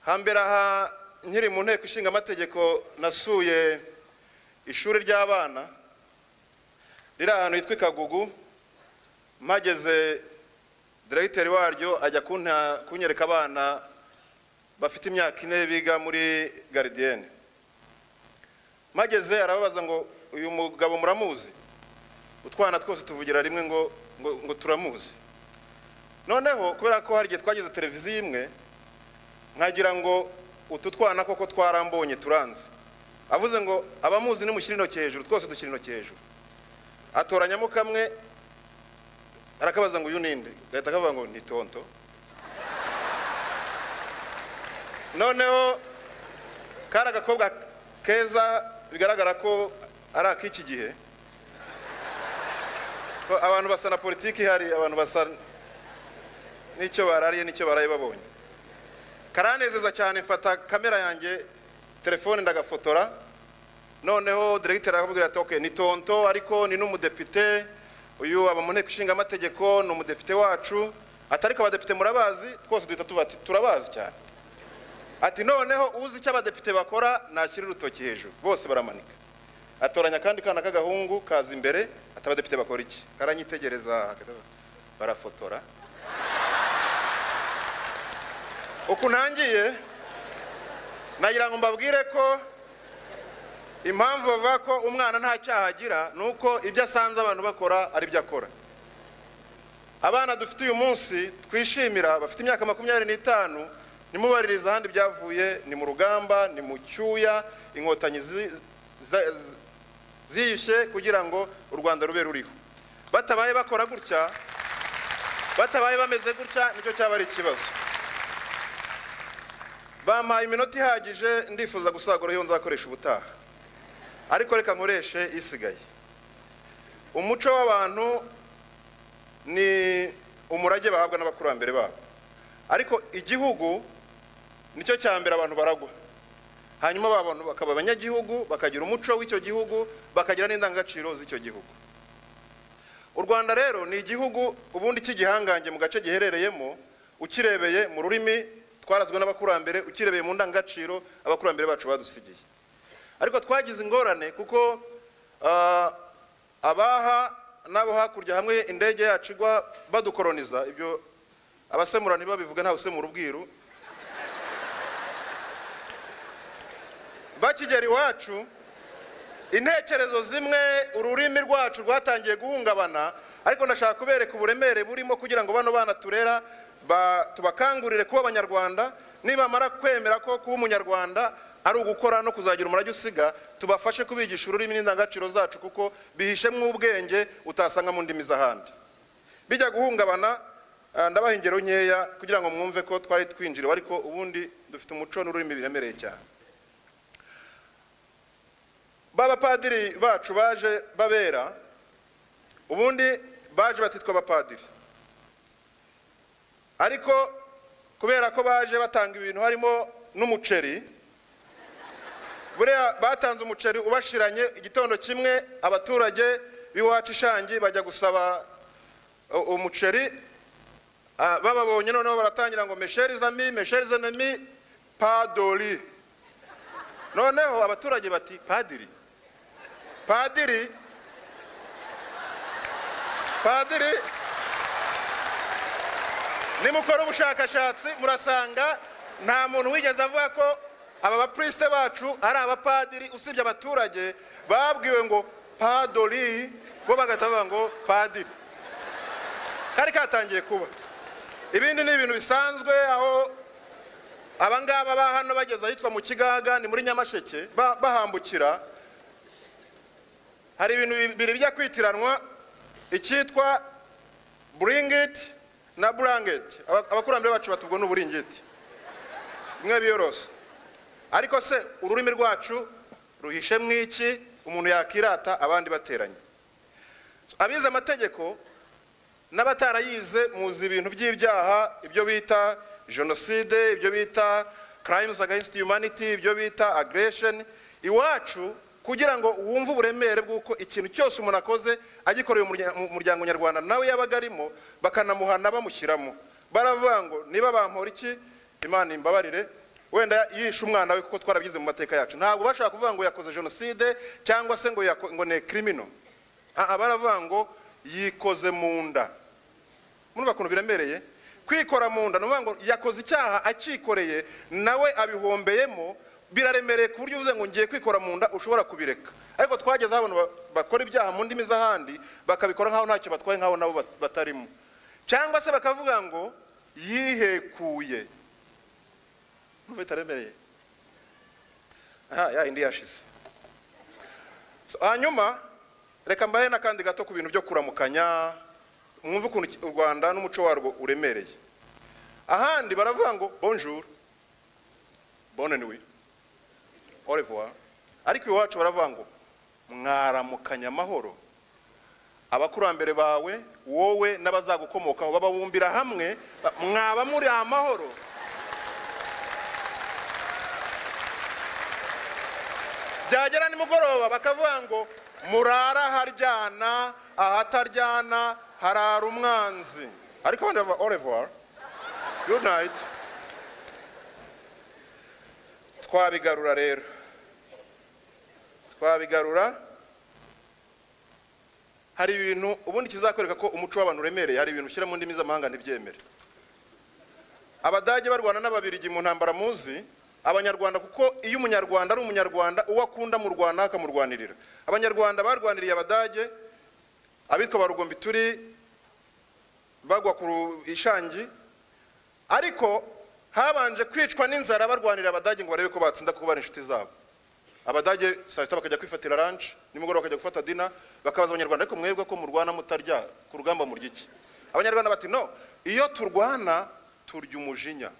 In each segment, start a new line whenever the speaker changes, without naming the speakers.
hambere aha nkiri mu nteko ishinga amategeko nasuye ishuri ry'abana riri ahantu hitwa kagugu mpageze diregiteri waryo ajya kunta- kunyereka abana bafite imyaka ine biga muri garidiyene mpageze arababaza ngo uyu mugabo muramuzi utwana twose tuvugira rimwe ngo ngo- ngo turamuzi noneho kubera ko hari igihe twagize televiziyo imwe nkagira ngo utu twana koko twarambonye turanze avuze ngo abamuzi nimushyira intoki hejuru twose dushyira intoki hejuru atoranyamo kamwe arakabaza ngo uyu ninde gahita akavuga ngo ni tonto noneho kari agakobwa keza bigaragara ko ari ak'iki gihe ko abantu basa na politiki hari abantu basa n'icyo barariye n'icyo baraye babonye karanezeza cyane mfata kamera yanjye telefone ndagafotora noneho diregiteri aramubwira ati okay ni tonto ariko ni n'umudepite uyu aba mu nteko ishinga amategeko ni umudepite wacu ati ariko abadepite murabazi twose duhita tuba ati turabazi cyane ati noneho uzi icyo abadepite bakora nashyira urutoki hejuru bose baramanika atoranya akandi kana k'agahungu kaza imbere ati abadepite bakora iki karanyitegereza barafotora uku ntangiye nagira ngo mbabwire ko impamvu bavuga ko umwana nta cyaha agira ni uko ibyo asanze abantu bakora ari byo akora abana dufite uyu munsi twishimira bafite imyaka makumyabiri n'itanu nimubaririza ahandi byavuye ni mu rugamba ni mu cyuya inkotanyi zi- za- zi- ziyishe kugira ngo u rwanda rube ruriho batabaye bakora gutya batabaye bameze gutya nicyo cyaba ari ikibazo bampaye iminota ihagije ndifuza gusagura iyo nzakoresha ubutaha ariko reka nkoreshe isigaye umuco w'abantu ni umurage bahabwa n'abakurambere babo ariko igihugu nicyo cya mbere abantu baragwa hanyuma ba bantu bakaba abanyagihugu bakagira umuco w'icyo gihugu bakagira n'indangagaciro z'icyo gihugu u rwanda rero ni igihugu ubundi cy'igihangange mu gace giherereyemo ukirebeye mu rurimi twarazwe n'abakurambere ukirebeye mu ndangagaciro abakurambere bacu badusigiye ariko twagize ingorane kuko ah, abaha n'abo hakurya hamwe indege yacu igwa badukoroniza ibyo abasemura ntibabivuga ntawe usemura ubwiru bakigera iwacu intekerezo zimwe ururimi rwacu rwatangiye guhungabana ariko ndashaka kubereka uburemere burimo kugira ngo bano bana turera ba- tubakangurire kuba abanyarwanda nibamara kwemera ko kuba umunyarwanda ari ugukora no kuzagira umurage usiga tubafashe kubigisha ururimi n'indangagaciro zacu kuko bihishemwo ubwenge utasanga mu ndimi z'ahandi bijya guhungabana ah, ndabaha ingero nkeya kugira ngo mwumve ko twari twinjiriwe ariko ubundi dufite umuco n'ururimi biremereye cyane b'abapadiri bacu baje babera ubundi baje batitwa abapadiri ariko kubera ko baje batanga ibintu harimo n'umuceri buriya batanze umuceri ubashiranye igitondo kimwe abaturage b'iwacu ishangi bajya gusaba u- umuceri ah, bababonye noneho baratangira ngo mesherizami mesherizanami padori noneho abaturage bati padiri padiri padiri nimukora ubushakashatsi murasanga nta muntu wigeze avuga ko aba bapurisite bacu ari abapadiri usibye abaturage babwiwe ngo padori bo bagahita bavuga ngo padiri kari katangiye kuba ibindi ni ibintu bisanzwe aho abangaba ba hano bageze ahitwa mu kigaga ni muri nyamasheke ba- bahambukira hari ibintu bibiri bijya kwitiranwa icyitwa buringiti na burangeti Aba- abakurambere bacu batubwo n'uburingiti bimwe biyorose ariko se ururimi rwacu ruhishe mw'iki umuntu yakirata abandi bateranye abize amategeko n'abatarayize muzi ibintu by'ibyaha ibyo bita jenoside ibyo bita crimes against humanity ibyo bita aggression iwacu kugira ngo wumve uburemere bw'uko ikintu cyose umuntu akoze agikoreye umurya- mu muryango nyarwanda nawe yabaga arimo bakanamuhana bamushyiramo baravuga ngo niba bampora iki imana imbabarire wenda yishe umwana we kuko twarabigize mu mateka yacu ntabwo bashaka kuvuga ngo yakoze jenoside cyangwa se ngo yako- ngo ni kirimino baravuga ngo yikoze mu nda murumva ukuntu biremereye kwikora mu nda ni ukuvuga ngo yakoze icyaha acyikoreye nawe abihombyemo biraremereye ku buryo uvuze ngo ngiye kwikora mu nda ushobora kubireka ariko twageze aho abantu ba- bakora ibyaha mu ndimi z'ahandi bakabikora nk'aho ntacyo batwaye nk'aho nabo bat- batarimo cyangwa se bakavuga ngo yihekuye Urumva bitaremereye aha ya indi yashize So, hanyuma reka mbahe n'akandi gato ku bintu byo kuramukanya mwumve ukuntu iki- u rwanda n'umuco warwo uremereye ahandi baravuga ngo bonjour bonne nuit au revoir ariko iwacu baravuga ngo mwaramukanya amahoro abakurambere bawe wowe n'abazagukomokaho bababumbira hamwe ba- mwaba muri amahoro byagera nimugoroba bakavuga ngo murara aharyana ahataryana harara umwanzi ariko abandi bava orevoir good night twabigarura rero twabigarura hari ibintu ubundi kizakwereka ko umuco w'abantu uremereye hari ibintu ushyira mu ndimi z'amahanga ntibyemere abadage barwana n'ababirigi mu ntambara muzi abanyarwanda kuko iyo umunyarwanda ari umunyarwanda uwo akunda mu rwanda akamurwanirira abanyarwanda barwaniriye abadage abitwa ba rugombi turi bagwa ku Ru- ishangi ariko habanje kwicwa n'inzara barwanira abadage ngo barebe ko batsinda kuko bari inshuti zabo abadage saa sita bakajya kwifatira ranch nimugoroba bakajya gufata dina bakabaza abanyarwanda ariko mwebwe ko murwana mutarya ku rugamba murya iki abanyarwanda bati no iyo turwana turya umujinya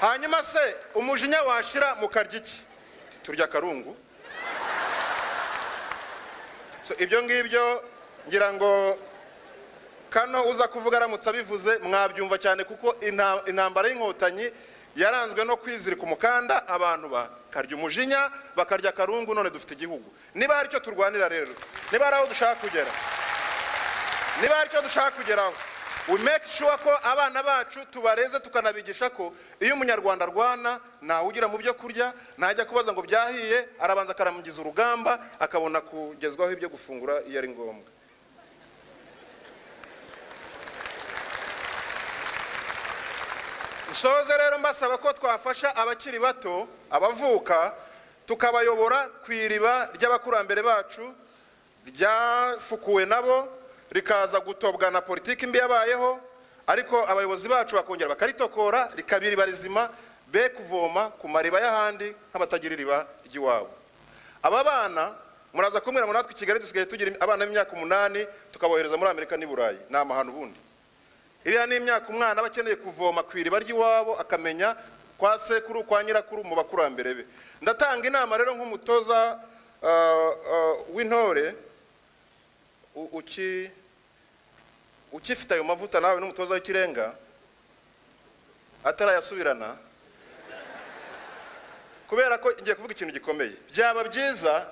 hanyuma se umujinya washira mukarya iki turya akarungu so ibyo ngibyo ngira ngo kano uza kuvuga aramutse abivuze mwabyumva cyane kuko inta- intambara y'inkotanyi yaranzwe no kwizirika umukanda abantu bakarya umujinya bakarya akarungu none dufite igihugu niba hari icyo turwanira rero niba hari aho dushaka kugera niba hari icyo dushaka kugeraho we make sure ko abana bacu tubareze tukanabigisha ko iyo umunyarwanda arwana ntawe ugira mu byo kurya ntajya kubaza ngo byahiye arabanza akaramugiza urugamba akabona kugezwaho ibyo gufungura iyo ari ngombwa nsoze rero mbasaba ko twafasha abakiri bato abavuka tukabayobora ku iriba ry'abakurambere bacu ryafukuwe nabo rikaza gutobwa na politiki mbi yabayeho ariko abayobozi bacu bakongera bakaritokora rikaba iriba rizima be kuvoma ku mariba y'ahandi nk'abatagira iriba ry'iwabo aba bana muraza kumbwira ngo natwe i kigali dusigaye tugira abana b'imyaka umunani tukabohereza muri amerika n'i burayi ni amahano ubundi iriya ni imyaka umwana aba akeneye kuvoma ku iriba ry'iwabo akamenya kwa sekuru kwa nyirakuru mu bakurambere be ndatanga inama rero nk'umutoza ah, ah, w'intore u- uki- ukifite ayo mavuta nawe n'umutoza w'ikirenga atarayasubirana kubera ko ngiye kuvuga ikintu gikomeye byaba byiza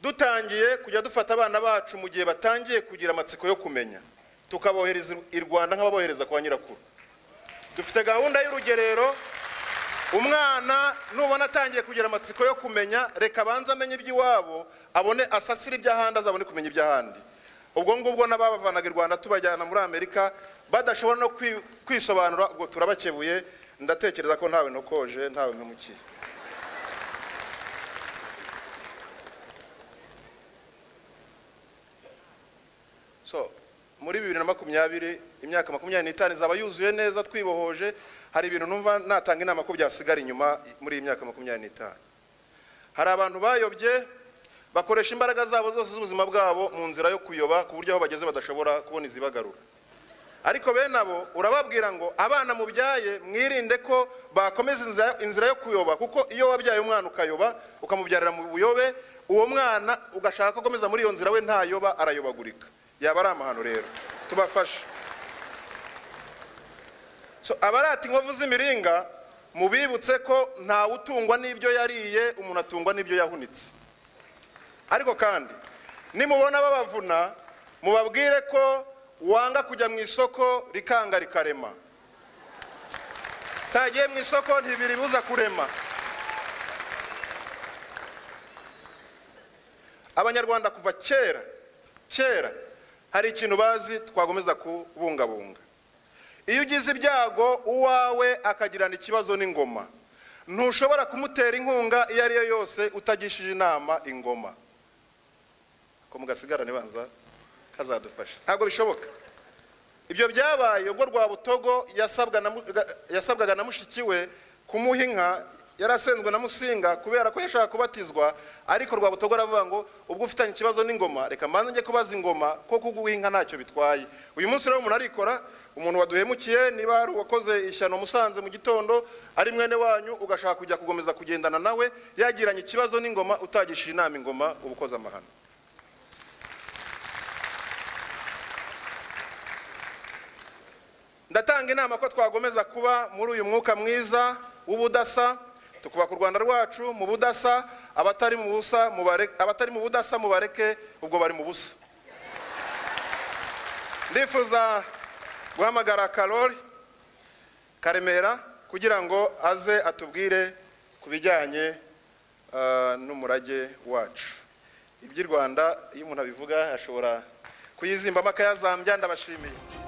dutangiye kujya dufata abana bacu mu gihe batangiye kugira amatsiko yo kumenya tukabohereza i rwanda nk'ababohereza kwa nyirakuru dufite gahunda y'urugerero umwana nubona atangiye kugira amatsiko yo kumenya reka abanze amenye iby'iwabo abone asasire iby'ahandi azabone kumenya iby'ahandi ubwo ngubwo n'ababavanaga i rwanda tubajyana muri amerika badashobora no kwi- kwisobanura ubwo turabakebuye ndatekereza ko ntawe ntokoje ntawe nkamukiye so muri bibiri na makumyabiri imyaka makumyabiri n'itanu izaba yuzuye neza twibohoje hari ibintu numva natanga inama ko byasigara inyuma muri iyi myaka makumyabiri n'itanu hari abantu bayobye bakoresha imbaraga zabo zose z'ubuzima bwabo mu nzira yo kuyoba ku buryo aho bageze badashobora kubona izibagarura ariko bene abo urababwira ngo abana mubyaye mwirinde ko bakomeza inzira- inzira yo kuyoba kuko iyo wabyaye umwana ukayoba ukamubyarira mu buyobe uwo mwana ugashaka ko akomeza muri iyo nzira we ntayoba arayobagurika yaba ari amahano rero tubafashe So, abarata inkovu z'imiringa mubibutse ko ntawe utungwa n'ibyo yariye umuntu atungwa n'ibyo yahunitse ariko kandi nimubona babavuna mubabwire ko wanga kujya mu isoko rikanga rikarema tagiye mu isoko ntibiribuza kurema abanyarwanda kuva kera kera hari ikintu bazi twakomeza kubungabunga iyo ugize ibyago uwawe akagirana ikibazo n'ingoma ntushobora kumutera inkunga iyo ari yo yose utagishije inama ingoma ko mugasigarane banza kazadufasha ntabwo bishoboka ibyo byabaye ubwo rwabutogo yasabwa na mu- ga- yasabwaga na mushiki we kumuha inka yarasenzwe na musinga kubera ko yashaka kubatizwa ariko rwabutogo aravuga ngo ubwo ufitanye ikibazo n'ingoma reka mbanze njye kubaza ingoma ko kuguha inka ntacyo bitwaye uyu munsi rero umuntu arikora umuntu waduhemukiye niba hari uwakoze ishyano musanze mu gitondo ari mwene wanyu ugashaka kujya kugomeza kugendana nawe yagiranye ikibazo n'ingoma utagishije inama ingoma uba ukoze amahano ndatanga inama ko twakomeza kuba muri uyu mwuka mwiza w'ubudasa tukubaka u rwanda rwacu mu budasa abatari mu busa mubareke- abatari mu budasa mubareke ubwo bari mu busa ndifuza guhamagara karori karemera kugira ngo aze atubwire ku bijyanye eh, n'umurage wacu iby'i rwanda iyo umuntu abivuga ashobora kuyizimbamo akayazambya ndabashimiye